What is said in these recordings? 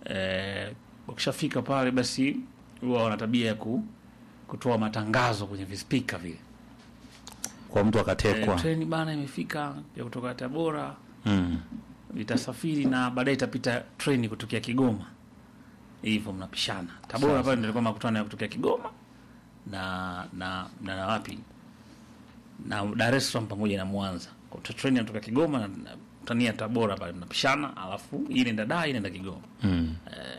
eh, wakishafika pale basi huwa wana tabia ya ku, kutoa matangazo kwenye vispika vile kwa mtu eh, akatekwa treni bana imefika ya kutoka Tabora mm. itasafiri na baadaye itapita treni kutokea Kigoma, hivyo mnapishana. Tabora pale ndio ilikuwa makutano ya kutokea Kigoma na na na, na wapi na Dar es Salaam pamoja na Mwanza. Kwa hiyo treni inatoka Kigoma na, na tania Tabora pale mnapishana, alafu hii inaenda Dar, hii inaenda Kigoma. Mm.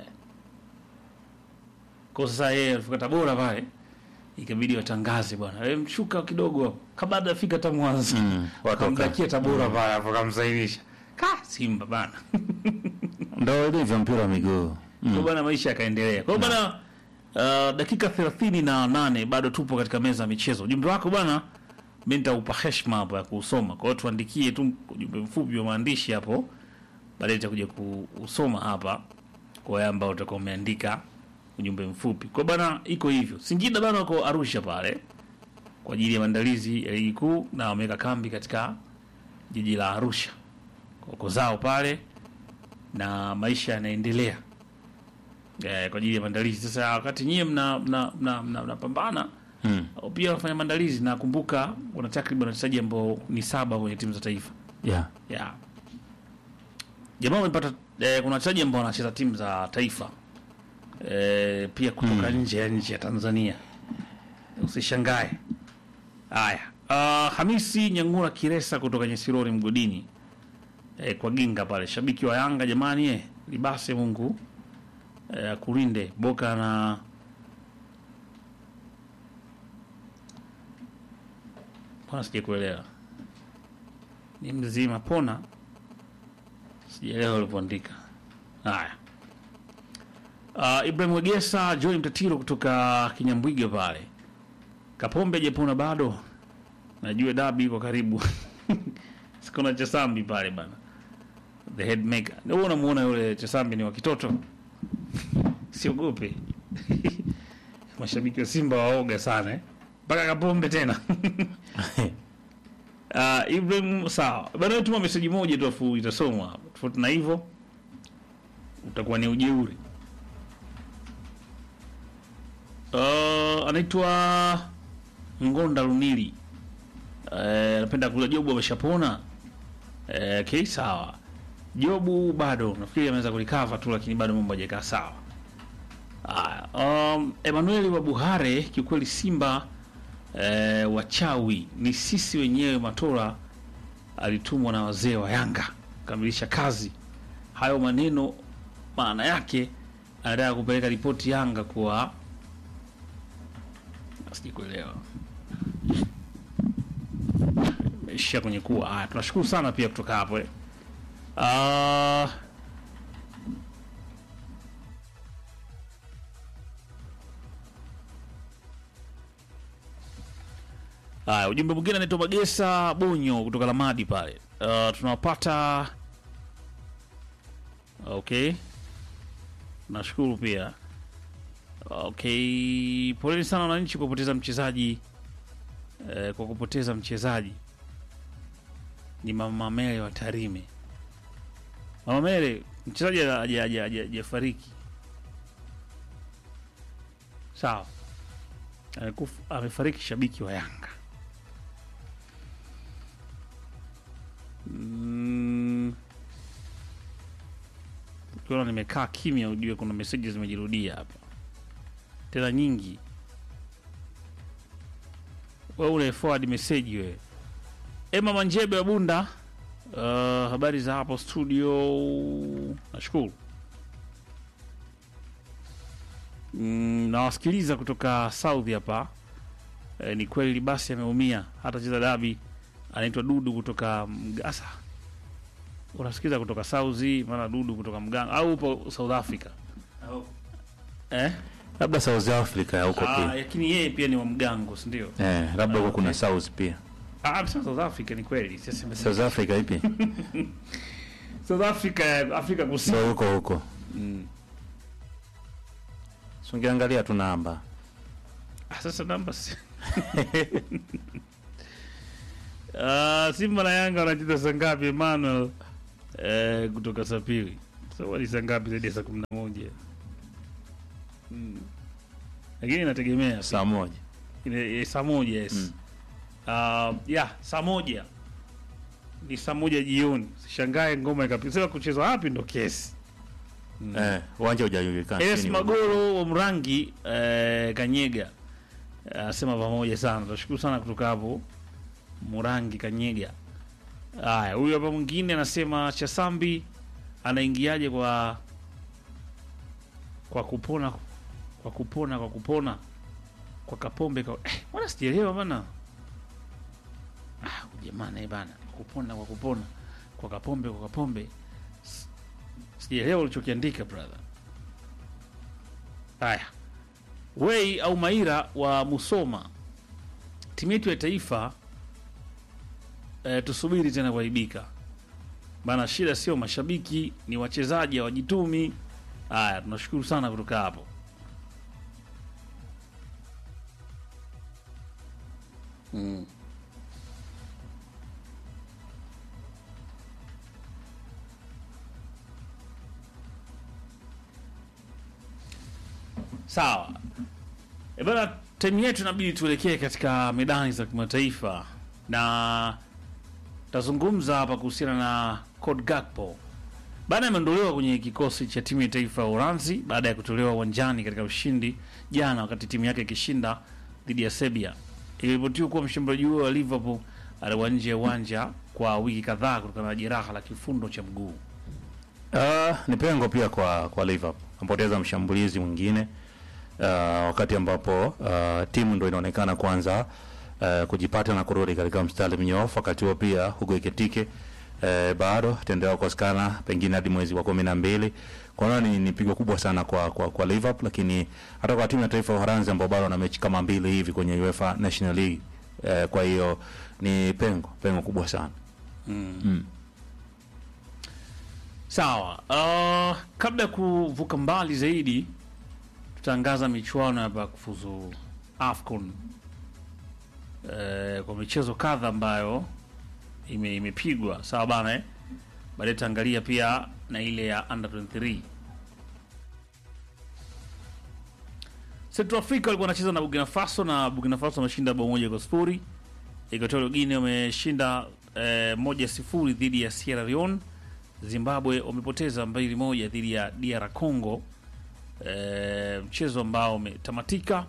Kwa sasa yeye alifika Tabora pale ikabidi watangaze bwana, wewe mshuka kidogo hapo kabla hajafika hata Mwanza. Mm. Watoka. Wakamdakia Tabora pale hapo kamsainisha. Ka Simba bana. ndo ilivyo mpira wa miguu Kwa mm. bana maisha yakaendelea. Kwa hiyo bana uh, dakika 38 bado tupo katika meza ya michezo. Ujumbe wako bana mimi nitaupa heshima hapo ya kuusoma. Kwa hiyo tuandikie tu ujumbe mfupi wa maandishi hapo. Baadaye nitakuja kuusoma hapa kwa wale ambao utakuwa umeandika ujumbe mfupi. Kwa bana iko hivyo. Singida bana wako Arusha pale kwa ajili ya maandalizi ya ligi kuu na wameweka kambi katika jiji la Arusha. Wako zao pale na maisha yanaendelea eh, kwa ajili ya maandalizi. Sasa wakati nyie mna mna mna mna- mnapambana Mm. au pia wanafanya maandalizi, na kumbuka kuna takriban wachezaji ambao ni saba kwenye timu za taifa yeah. yeah. Jamaa wamepata eh, kuna wachezaji ambao wanacheza timu za taifa eh, pia kutoka nje ya nchi ya Tanzania, usishangae. Haya, uh, Hamisi Nyangura Kiresa kutoka Nyesirori mgodini eh, kwa Ginga pale, shabiki wa Yanga jamani, eh, libase Mungu eh, akulinde Boka na Mbona sija kuelewa ni mzima pona, sijaelewa ulipoandika. Haya, uh, Ibrahim Wegesa, Joy Mtatiro kutoka Kinyambwiga pale, Kapombe hajapona bado, najua dabi iko karibu sikuna Chesambi pale bana, the head maker. Wewe unamuona yule Chesambi ni wa kitoto siogope mashabiki wa Simba waoga sana eh? mpaka Kapombe tena Uh, Ibrahim sawa bana, tuma meseji moja tu afu itasomwa hapa. Tofauti na hivyo utakuwa ni ujeuri. Uh, anaitwa Ngonda Lunili Eh, anapenda kula Jobu ameshapona. Eh, okay, sawa. Jobu bado nafikiri ameweza kulikava tu, lakini bado mambo hajakaa sawa. Haya, um, Emmanuel wa Buhare, kiukweli Simba eh, wachawi ni sisi wenyewe. Matola alitumwa na wazee wa Yanga kukamilisha kazi. Hayo maneno maana yake anataka kupeleka ripoti Yanga kuwa sijui kuelewa ishia kwenye kuwa. Haya, tunashukuru sana pia kutoka hapo eh. Ah, Haya, ujumbe mwingine anaitwa Magesa Bonyo kutoka Lamadi pale. Uh, tunawapata okay, nashukuru pia. Okay, poleni sana wananchi kwa kupoteza mchezaji eh, kwa kupoteza mchezaji. Ni Mama Mele wa Tarime. Mama Mele, mchezaji haja- haja- haja- haja- hajafariki, sawa, amekufa, amefariki shabiki wa Yanga. Mm. Ukiona nimekaa kimya, ujue kuna meseji zimejirudia hapa tena nyingi. We ule forward message we. Emma Manjebe wa Bunda. Uh, habari za hapo studio, nashukuru. Mm, nawasikiliza kutoka South hapa. E, ni kweli basi ameumia hata cheza dabi. Anaitwa Dudu kutoka Mgasa. Unasikiliza kutoka South, maana Dudu kutoka Mganga au upo South Africa eh? labda South Africa ya huko Ah, pia lakini yeye pia ni wa Mgango, si ndio? eh, labda huko Ah, kuna okay. South pia Ah, amesema South Africa ni kweli. Sasa South Africa ipi South Africa, Afrika Kusini. ndo huko huko Mm. sungeangalia tu namba Ah, sasa namba si- Ah, Simba na Yanga wanacheza saa ngapi Emmanuel? Eh, kutoka Sapiri. so ni saa ngapi zaidi ya saa kumi na moja Mm. lakini inategemea saa moja Ile- eh, saa moja yes Mm. Uh, ya saa moja ni saa moja jioni sishangae ngoma ikapisa kuchezwa wapi ndo kesi eh, uwanja hujajulikana Es Sijui ni- Magoro wa Mrangi eh, Kanyega anasema pamoja sana, tunashukuru sana kutoka hapo Murangi Kanyega. Haya, huyu hapa mwingine anasema Chasambi anaingiaje kwa kwa kupona kwa kupona kwa kupona kwa Kapombe kwa eh, mbona sijaelewa bana. Ah, jamani bana, kupona kwa kupona kwa Kapombe kwa Kapombe S- sijaelewa ulichokiandika brother. Haya, Wei au Maira wa Musoma, timu yetu ya taifa e, tusubiri tena kuaibika bana. Shida sio mashabiki, ni wachezaji hawajitumi. Haya, tunashukuru sana kutoka hapo. Mm. Sawa. E bana, timu yetu inabidi tuelekee katika medani za kimataifa na tazungumza hapa kuhusiana na Code Gakpo. Bana ameondolewa kwenye kikosi cha timu ya taifa ya Uranzi baada ya kutolewa uwanjani katika ushindi jana, wakati timu yake ikishinda dhidi ya Serbia. Iliripotiwa kuwa mshambuliaji huo wa Liverpool alikuwa nje ya uwanja kwa wiki kadhaa kutokana na jeraha la kifundo cha mguu. Ah, ni pengo pia kwa kwa Liverpool ampoteza mshambulizi mwingine ah, wakati ambapo ah, timu ndo inaonekana kwanza ah, kujipata na kurudi katika mstari mnyoofu. Wakati huo pia Hugo Ekitike eh, bado ataendelea kukosekana pengine hadi mwezi wa kumi na mbili. Kwa hiyo ni, ni pigo kubwa sana kwa, kwa, kwa Liverpool, lakini hata kwa timu ya taifa ya Uholanzi ambao bado wana mechi kama mbili hivi kwenye UEFA National League eh, kwa hiyo ni pengo pengo kubwa sana mm. Sawa. Uh, kabla ya kuvuka mbali zaidi, tutaangaza michuano hapa ya kufuzu AFCON uh, kwa michezo kadha ambayo ime, imepigwa sawa bana eh? Baadaye tutaangalia pia na ile ya under 23. Central Africa walikuwa wanacheza na Burkina Faso na Burkina Faso wameshinda bao moja kwa sifuri. Equatorial Guinea wameshinda eh, moja sifuri dhidi ya Sierra Leone. Zimbabwe wamepoteza mbili moja dhidi ya DR Congo, e, mchezo ambao umetamatika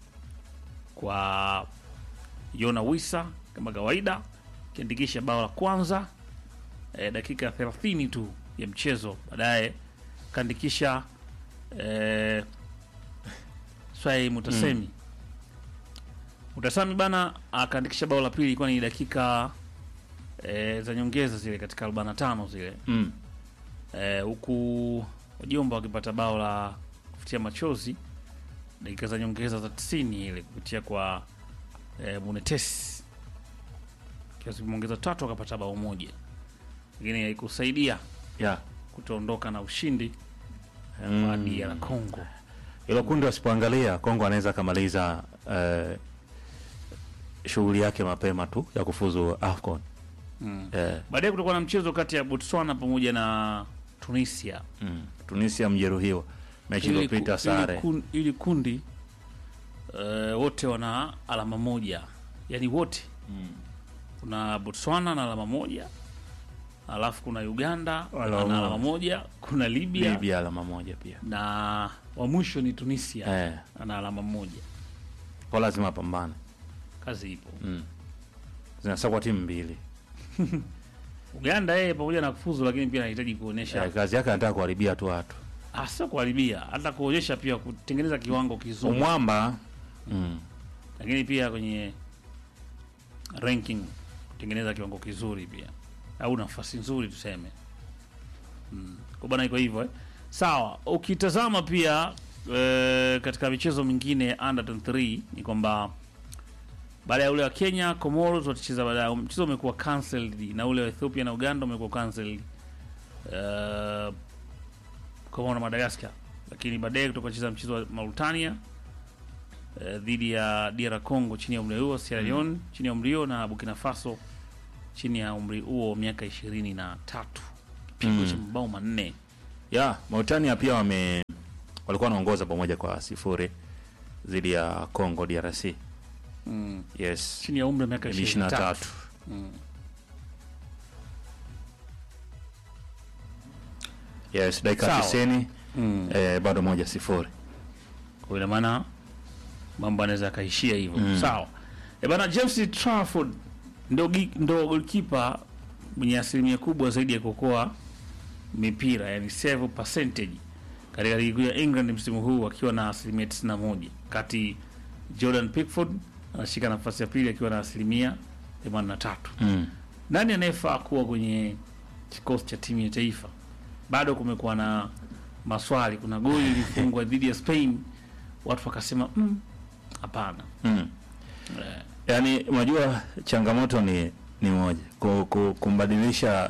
kwa Yona Wisa kama kawaida akiandikisha bao la kwanza e, dakika 30 tu ya mchezo. Baadaye kaandikisha e, Swai Mutasemi Mutasami bana akaandikisha bao la pili, ilikuwa ni dakika e, za nyongeza zile katika 45 zile Mm. Eh, huku wajomba wakipata bao la kufutia machozi dakika za nyongeza za 90 ile kupitia kwa eh, Munetes kiasi kimeongeza tatu akapata bao moja, lakini haikusaidia Yeah. kutoondoka na ushindi eh, Mm. kwa DR Congo. Hilo kundi wasipoangalia, Kongo anaweza akamaliza eh, shughuli yake mapema tu ya kufuzu AFCON. Mm. Eh, Baadaye kutakuwa na mchezo kati ya Botswana pamoja na Tunisia. mm. Tunisia mjeruhiwa mechi Ili iliyopita ku- sare. ili kun- ili kundi eh, wote wana alama moja, yaani wote Mm. kuna Botswana na alama moja, alafu kuna Uganda Alama na moja. alama moja, kuna Libya, Libya alama moja pia. na wa mwisho ni Tunisia Eh, ana alama moja. kwa lazima apambane. Kazi ipo. Mm. Zinasakwa timu mbili. Uganda yeye pamoja na kufuzu, lakini pia anahitaji kuonyesha Eh, kazi yake anataka kuharibia tu watu. ah, sio kuharibia, hata kuonyesha pia kutengeneza kiwango kizuri, Umwamba mm. lakini pia kwenye ranking kutengeneza kiwango kizuri pia, au nafasi nzuri tuseme. Mm. Kwa bana iko hivyo eh. Sawa, ukitazama pia e, katika michezo mingine ya under 23 ni kwamba baada ya ule wa Kenya Comoros watacheza baadaye, mchezo umekuwa cancelled na ule wa Ethiopia na Uganda umekuwa cancelled uh, Komoro na Madagascar, lakini baadaye kutoka cheza mchezo wa Mauritania eh, dhidi ya DR Congo chini ya umri huo, Sierra Leone chini ya umri huo na Burkina Faso chini ya umri huo miaka ishirini na tatu kipigo Mm. cha mabao manne ya Mauritania pia wame walikuwa wanaongoza pamoja kwa sifuri dhidi ya Congo DRC. mm. Yes, chini ya umri wa miaka ishirini na 23 tatu. Yes, dakika Sawa. tisini mm. eh, bado moja sifuri. kwa ina maana mambo anaweza yakaishia hivyo Mm. sawa e bana James Trafford ndo, gi- ndo golkipa mwenye asilimia kubwa zaidi ya kuokoa mipira yani save percentage katika ligi kuu ya England msimu huu akiwa na asilimia 91 kati Jordan Pickford anashika nafasi ya pili akiwa na asilimia 83 Mm. nani anayefaa kuwa kwenye kikosi cha timu ya taifa? Bado kumekuwa na maswali. Kuna goli lilifungwa dhidi ya Spain, watu wakasema "Mm, hapana. Mm. Eh, Yaani unajua changamoto ni ni moja ku, ku, kumbadilisha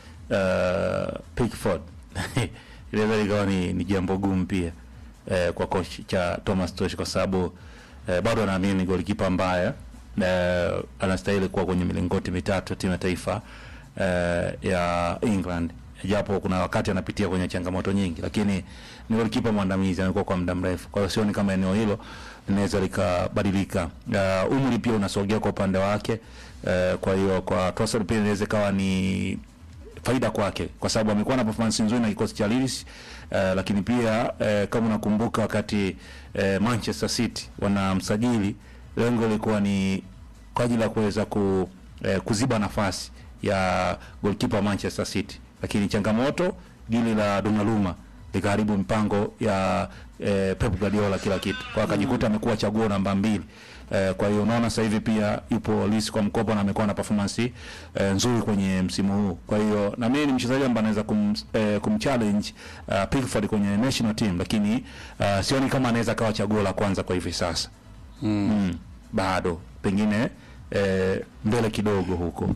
uh, Pickford inaweza likawa ni, ni jambo gumu pia eh, kwa coach cha Thomas Tuchel kwa sababu eh, bado anaamini ni golikipa ambaye eh, anastahili kuwa kwenye milingoti mitatu ya timu ya taifa eh, ya England japo kuna wakati anapitia kwenye changamoto nyingi, lakini ni golikipa mwandamizi, amekuwa kwa muda mrefu. Kwa hiyo sioni kama eneo hilo linaweza likabadilika. Uh, umri pia unasogea kwa upande wake. Uh, kwa hiyo kwa Trossard pia inaweza ikawa ni faida kwake kwa sababu amekuwa na performance nzuri na kikosi cha Leeds uh, lakini pia uh, kama unakumbuka wakati uh, Manchester City wanamsajili lengo lilikuwa ni kwa ajili ya kuweza ku, uh, kuziba nafasi ya goalkeeper wa Manchester City, lakini changamoto dili la Donnarumma likaharibu mpango ya eh, Pep Guardiola kila kitu, kwa akajikuta amekuwa chaguo namba mbili. Eh, kwa hiyo unaona sasa hivi pia yupo Leeds kwa mkopo na amekuwa na performance eh, nzuri kwenye msimu huu. Kwa hiyo na mimi ni mchezaji ambaye anaweza kum, eh, kumchallenge uh, Pickford kwenye national team, lakini uh, sioni kama anaweza kawa chaguo la kwanza kwa hivi sasa. Mm, bado pengine eh, mbele kidogo huko.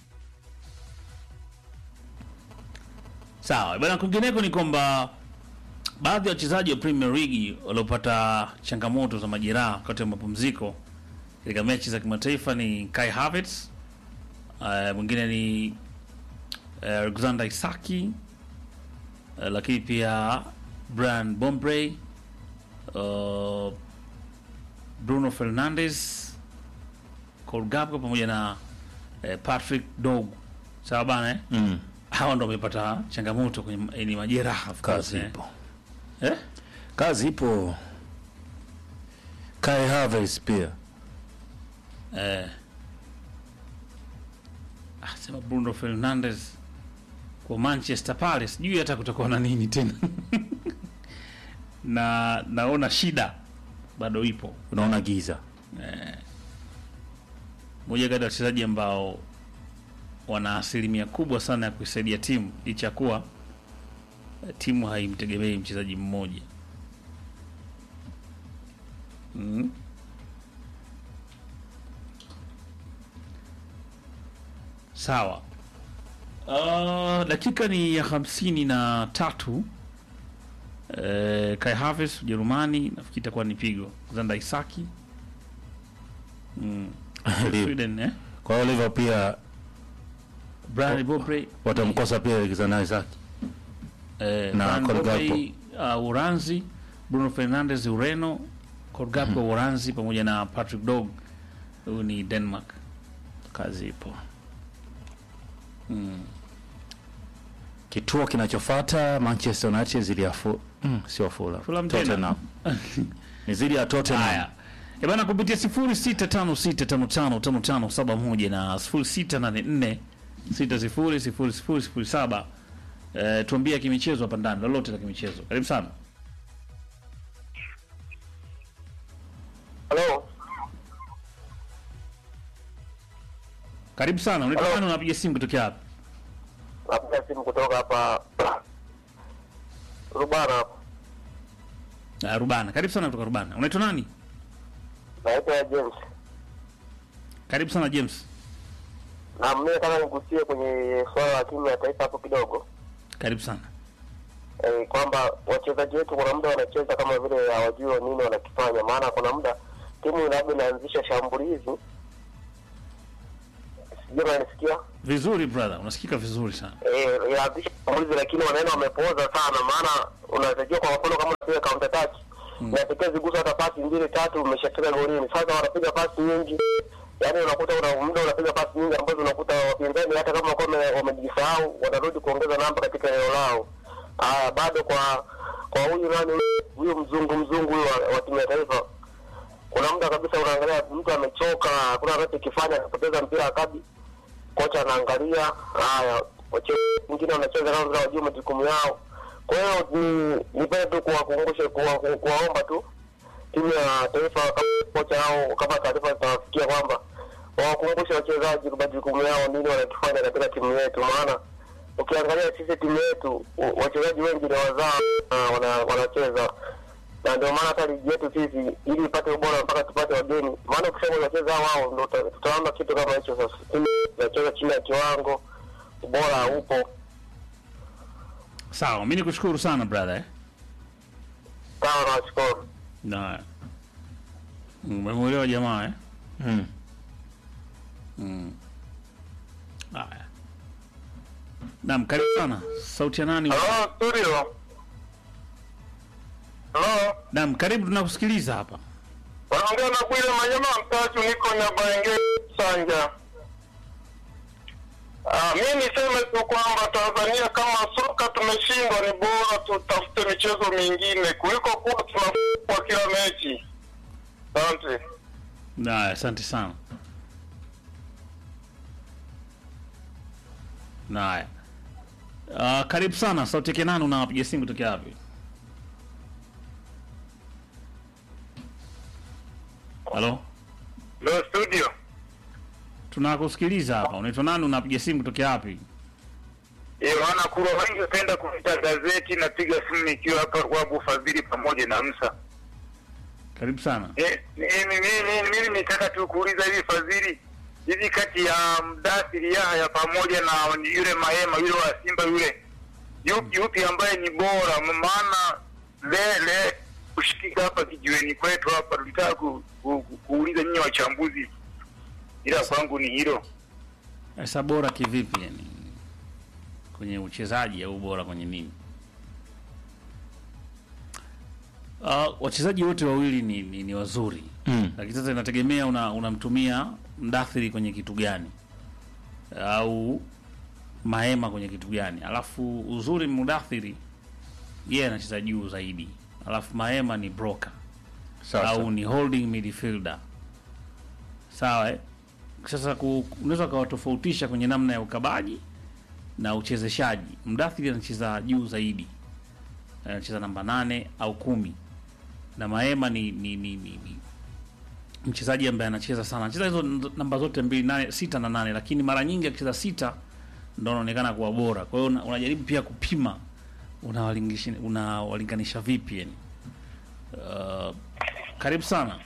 sawa bana. Kwingineko ni kwamba baadhi ya wachezaji wa Premier League waliopata changamoto za majeraha wakati wa mapumziko katika mechi za kimataifa ni Kai Havertz, uh, mwingine ni uh, Alexander Isaki uh, lakini pia Brian Bombrey uh, Bruno Fernandes, Cole Gakpo pamoja na eh, Patrick Dorgu. Sawa bana eh? Mm. Hawa ndo wamepata changamoto kwenye eh, ni majeraha of course, Kazi eh. ipo. Eh? Kazi ipo. Kai Havertz pia. Eh. Ah, sema Bruno Fernandes kwa Manchester pale sijui hata kutakuwa na nini tena. na naona shida bado ipo. Unaona giza. Moja kati ya wachezaji ambao wana asilimia kubwa sana ya kuisaidia timu licha ya kuwa eh, timu haimtegemei mchezaji mmoja. Mm. Sawa. Uh, dakika ni ya hamsini na tatu. Eh, Kai Havertz Ujerumani, nafikiri itakuwa ni pigo. Zanda Isaki mm. Sweden eh? Kwa hiyo Liverpool pia Brian Bobrey watamkosa pia Alexander Isak. eh, na Brian Cole Bobrey, uh, Uranzi, Bruno Fernandes Ureno, Cole Gakpo Uranzi pamoja na Patrick Dog huyu ni Denmark. Kazi ipo. Mm. Kituo kinachofuata Manchester United zidi ya fu, mm, sio Fulham. Fulham tena. Tottenham. Ni zidi ya Tottenham. Haya. E bana kupitia 0656555571 na 0684600007 eh, tuambie kimichezo hapa ndani lolote la kimichezo. Karibu sana. Halo, Karibu sana. Unaitwa Hello. nani unapiga simu kutokea hapa? napiga simu kutoka hapa Rubana hapa. Uh, Rubana. Karibu sana kutoka Rubana. Unaitwa nani? Naitwa James. Karibu sana James. Na mimi nataka nigusie kwenye swala la timu ya taifa hapo kidogo. Karibu sana. E, kwamba wachezaji wetu kuna muda wanacheza kama vile hawajui nini wanakifanya, maana kuna muda timu labda inaanzisha shambulizi sijui unanisikia Vizuri brother, unasikika vizuri sana. eh, yaanzisha shambulizi lakini wanaenda wamepooza sana, maana unatakiwa kwa mfano kama unapiga counter attack unatakiwa zigusa hata pasi mbili tatu, umeshafika golini. Sasa wanapiga pasi nyingi, yaani unakuta una muda unapiga pasi nyingi ambazo unakuta wapinzani hata kama wako wamejisahau, wanarudi kuongeza namba katika eneo lao. Haya, bado kwa kwa huyu nani huyu mzungu mzungu huyu wa, wa timu ya taifa kuna muda kabisa unaangalia mtu amechoka, hakuna anachokifanya, anapoteza mpira akabi, kocha anaangalia. Haya, wachezaji wengine wanacheza kama vile wajua majukumu yao. Kwa hiyo ni nipende tu kuwakumbusha, kuwa- kuwaomba tu timu ya taifa, kama kocha au kama taarifa zitawafikia kwamba wawakumbushe wachezaji majukumu yao, nini wanakifanya katika timu yetu, maana ukiangalia sisi timu yetu u- wachezaji wengi ni wazao na wana- wanacheza na ndio maana hata ligi yetu sisi ili ipate ubora mpaka tupate wageni, maana ukisema unacheza wao ndo uta- tutaona kitu kama hicho. Sasa timu inacheza chini ya kiwango, ubora haupo. Sawa, mimi nikushukuru sana brother. Eh? Sawa, nawashukuru. Na umemuelewa jamaa eh? Mm. Mm. Haya. Naam, karibu sana. Sauti ya nani? Halo studio. Halo, Naam, karibu tunakusikiliza hapa. wanaongea na Bwile Manyama Mtatu, niko Nyabaenge Sanja. Ah, mi niseme tu kwamba Tanzania kama soka tumeshindwa, ni bora tutafute michezo mingine kuliko kuwa tunafungwa kila mechi. Asante. Na asante sana. Naya. Uh, karibu sana. Sauti yake nani unawapiga simu kutokea wapi? Halo? Lo studio. Tunakusikiliza hapa. Unaitwa nani unapiga simu kutokea wapi? Yohana Kuro wengi hupenda kuita gazeti, napiga simu nikiwa hapa Rwabu Fadhili pamoja na Msa. Karibu sana. Eh, eh, mimi mimi- mimi nitaka tu kuuliza hivi Fadhili, hivi kati ya Mdathiri Yahya pamoja na yule Mahema yule wa Simba yule, yupi yupi ambaye ni bora? Maana lele kushikika hapa kijiweni kwetu hapa, tulitaka ku, ku, ku, kuuliza nyinyi wachambuzi, ila kwangu ni hilo. Sasa bora kivipi yani? Kwenye uchezaji au bora kwenye nini? Uh, wachezaji wote wawili ni, ni, ni wazuri Mm. lakini sasa inategemea una, unamtumia mdathiri kwenye kitu gani au mahema kwenye kitu gani. Alafu uzuri mdathiri yeye anacheza juu zaidi, alafu mahema ni broker Sasa. au ni holding midfielder. Sawa eh? Sasa ku- unaweza ukawatofautisha kwenye namna ya ukabaji na uchezeshaji. Mdathiri anacheza juu zaidi, anacheza namba nane au kumi, na Maema ni, ni, ni, ni, ni mchezaji ambaye anacheza sana, anacheza hizo nd- namba zote mbili, nane, sita na nane, lakini mara nyingi akicheza sita ndo anaonekana kuwa bora. Kwa hiyo una- unajaribu pia kupima unawalinganisha unawalinganisha vipi yani. Uh, karibu sana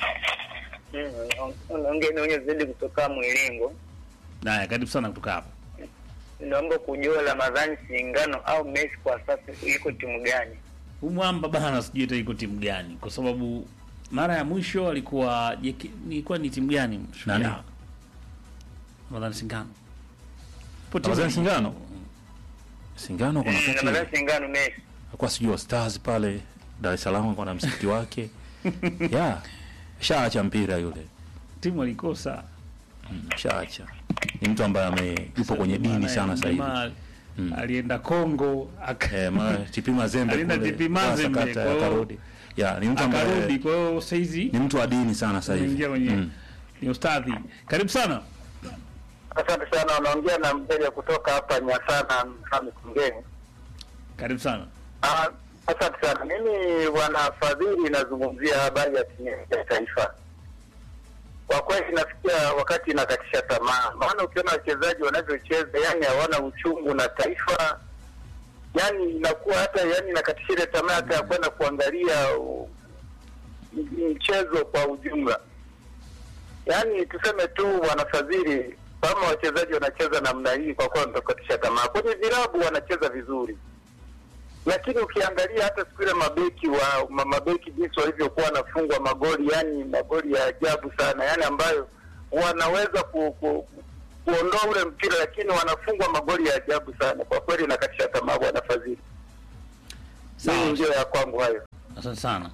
Unaongea naonye zaidi kutoka Mwilingo. Naya, karibu sana kutoka hapa. Naomba kujua Ramadhani Singano au Messi kwa sasa iko timu gani? Umwamba bana, sijui hata iko timu gani, kwa sababu mara ya mwisho alikuwa JK ilikuwa ni timu gani? Shujaa. Nani? Ramadhani Singano. Ipo timu Ramadhani gani? Singano? Singano kuna wakati Ramadhani Singano Messi. alikuwa sijui wa Stars pale Dar es Salaam kwa na msikiti wake. yeah. Shaacha mpira yule. Timu alikosa. Shaacha. Ni mtu ambaye ame yupo kwenye dini sana sasa hivi. Jamaa Alienda Kongo aka Eh, ma TP Mazembe Alienda kule. TP Mazembe, kwa sakata, kwa hiyo- akarudi. Yeah, ni mtu akarudi. ambaye Kwa hiyo saizi ni mtu wa dini sana sasa hivi. ameingia kwenye Mm. ni ustadhi. Karibu sana. Asante sana, unaongea na mteja kutoka hapa Nyasana Msami Kungeni. Karibu sana. Ah, Asante sana. Mimi bwana Fadhili, nazungumzia habari ya timu ya taifa. Kwa kweli nafikia wakati inakatisha tamaa, maana ukiona wachezaji wanavyocheza, yani hawana uchungu na taifa, yani inakuwa hata yani inakatisha ile tamaa hata ya kwenda kuangalia uh, m- mchezo kwa ujumla. Yani tuseme tu wanafadhili, kama wachezaji wanacheza namna hii, kwa kweli nitakatisha tamaa. Kwenye vilabu wanacheza vizuri lakini ukiangalia hata siku ile mabeki wa ma- mabeki jinsi walivyokuwa wanafungwa magoli, yani magoli ya ajabu sana, yani ambayo wanaweza ku, ku, kuondoa ule mpira, lakini wanafungwa magoli ya ajabu sana. Kwa kweli nakatisha tamaa bwana Fadhili. Mimi Sawa, ndio ya kwangu hayo. asante sana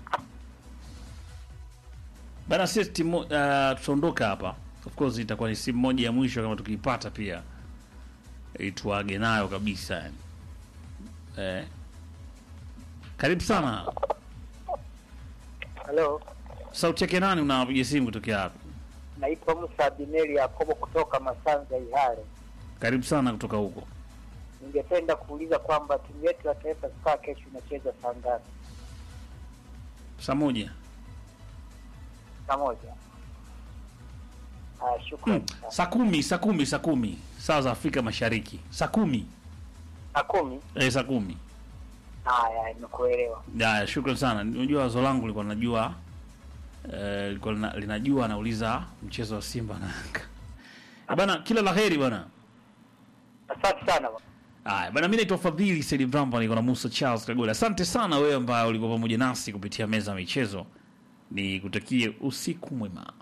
bana. Sisi timu uh, tutaondoka hapa, of course itakuwa ni simu moja ya mwisho kama tukiipata pia ituage nayo kabisa yani. Eh, karibu sana. Halo, Sauti yake nani? Unapiga simu kutokea hapo? naitwa Musa Bineli Yakobo kutoka Masanza Ihare. Karibu sana kutoka huko. Ningependa kuuliza kwamba timu yetu ya Taifa Stars kesho inacheza saa ngapi? Saa moja. Saa moja. Ah, shukrani Hmm. sana. Saa kumi, saa kumi, saa kumi saa za Afrika Mashariki, saa kumi Saa kumi. eh, saa kumi. Haya, nimekuelewa. Haya, shukrani sana. Unajua wazo langu lilikuwa najua eh, lilikuwa lina- linajua anauliza mchezo wa Simba na Yanga Eh, bana. Kila la heri bana. Asante sana bwana. Haya bana, mimi naitwa Fadhili Said Vramba, niko na Musa Charles Kagole. Asante sana wewe ambaye ulikuwa pamoja nasi kupitia meza ya michezo, ni kutakie usiku mwema.